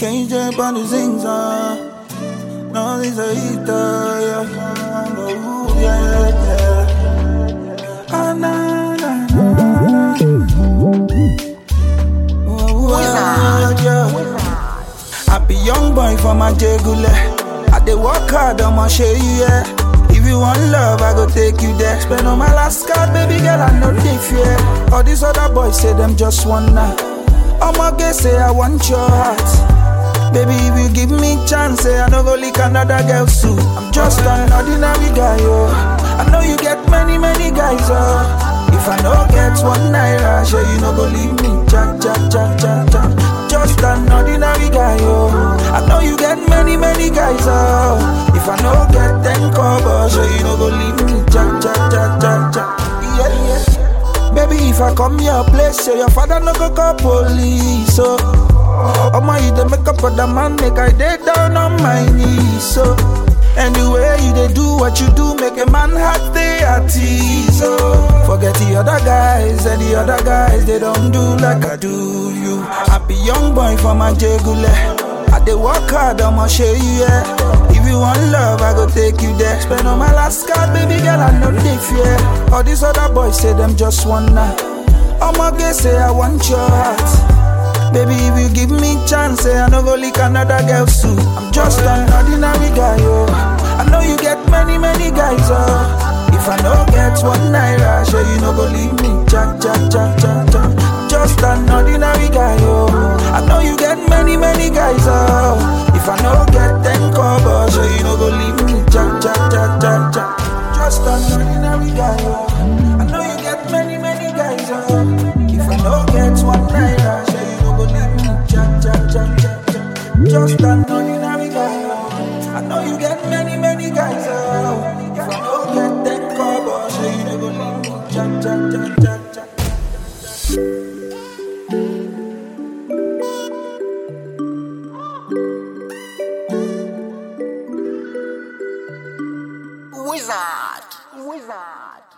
KJ on the zings, uh. No, this a eater, yeah. Ooh, yeah, yeah. Ah, na, na, na, na. Ooh, yeah, yeah. I be young boy for my jegule. I dey work hard, I'ma show you, yeah. If you want love, I go take you there. Spend on my last card, baby girl, I know they fear. All these other boys say them just wanna. I'ma get say I want your heart. Baby, if you give me chance, say I no go lick another girl suit. I'm just an ordinary guy, yo. I know you get many, many guys, oh. If I no get one naira, sure you no go leave me. Jack, jack, jack, jack, jack. Just an ordinary guy, yo. I know you get many, many guys, oh. If I no get ten cover, sure you no go leave me. Jack, jack, jack, jack, jack. Yeah, yeah. Baby, if I come your place, say your father no go call police, so. Oh my, you dey make up for the man, make I dey down on my knees, so. Anyway, you dey do what you do, make a man heart stay at ease, so. Forget the other guys, and the other guys, they don't do like I do you. I be young boy for my jegule. I dey work hard, I'ma show you, yeah. If you want love, I go take you there. Spend on my last card, baby girl, I know they fear. All these other boys say them just wanna. I'ma get say I want your heart. Baby, if you give me chance, say I no go lick another girl suit. I'm just an ordinary guy, yo. I know you get many, many guys, oh. If I no get one naira, sure you no go leave me. Jack, jack, jack, jack, jack. Just an ordinary guy, yo. I know you get many, many guys, oh. If I no get ten cover, sure you no go leave me. Jack, jack, jack, jack, jack. Just an ordinary guy, yo. I know you get many, many guys, oh. If I no get one naira, sure you no go leave me. Jack, jack, jack, jack, jack. Just an ordinary guy, yo. I know you get many, many guys, oh. If I no get ten cover, sure you no go leave me. Jack, jack, jack, jack, jack. Wizard. Wizard.